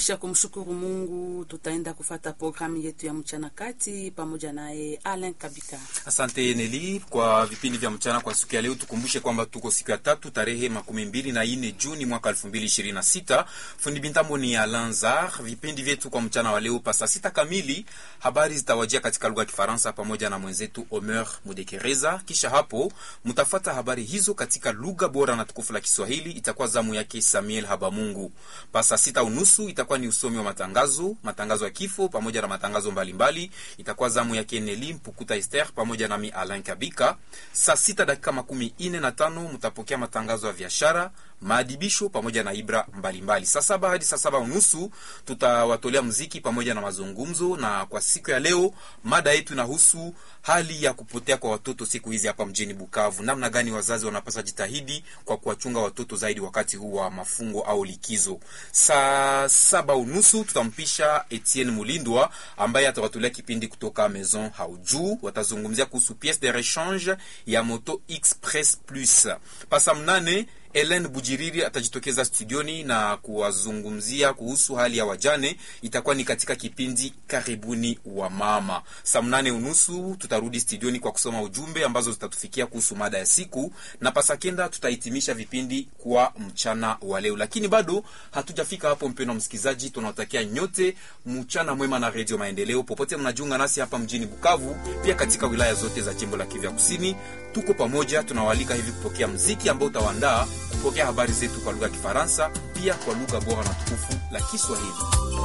Kisha kumshukuru Mungu, tutaenda kufata programu yetu ya mchana kati pamoja naye Alain Kabika. Asante Neli kwa vipindi vya mchana kwa siku ya leo. Tukumbushe kwamba tuko siku ya tatu tarehe makumi mbili na nne Juni mwaka elfu mbili ishirini na sita. Fundi bintambo ni Alanzar. Vipindi vyetu kwa mchana wa leo pasa sita kamili, habari zitawajia katika lugha ya Kifaransa pamoja na mwenzetu Omer Mudekereza. Kisha hapo mtafata habari hizo katika lugha bora na tukufu la Kiswahili. Itakuwa zamu yake Samuel Habamungu. Pasa sita unusu itakuwa ni usomi wa matangazo, matangazo ya kifo pamoja na matangazo mbalimbali mbali. Itakuwa zamu yake Neli Mpukuta Esther pamoja nami Alain Kabika. Saa sita dakika makumi ine na tano mtapokea matangazo ya biashara maadibisho pamoja na ibra mbalimbali. Saa saba hadi saa saba unusu tutawatolea mziki pamoja na mazungumzo, na kwa siku ya leo mada yetu inahusu hali ya kupotea kwa watoto siku hizi hapa mjini Bukavu. Namna gani wazazi wanapaswa jitahidi kwa kuwachunga watoto zaidi wakati huu wa mafungo au likizo. Saa saba unusu tutampisha Etienne Mulindwa ambaye atawatolea kipindi kutoka Maison Haujuu. Watazungumzia kuhusu piece de rechange ya moto Express Plus. Pasa mnane Ellen Bujiriri atajitokeza studioni na kuwazungumzia kuhusu hali ya wajane. Itakuwa ni katika kipindi karibuni wa mama. Saa mnane unusu tutarudi studioni kwa kusoma ujumbe ambazo zitatufikia kuhusu mada ya siku, na pasakenda tutahitimisha vipindi kwa mchana wa leo. Lakini bado hatujafika hapo, mpendwa msikilizaji, tunawatakia nyote mchana mwema na Redio Maendeleo popote mnajiunga nasi hapa mjini Bukavu, pia katika wilaya zote za jimbo la Kivu Kusini. Tuko pamoja, tunawaalika hivi kupokea mziki ambao utawaandaa kupokea habari zetu kwa lugha ya Kifaransa pia kwa lugha bora na tukufu la Kiswahili.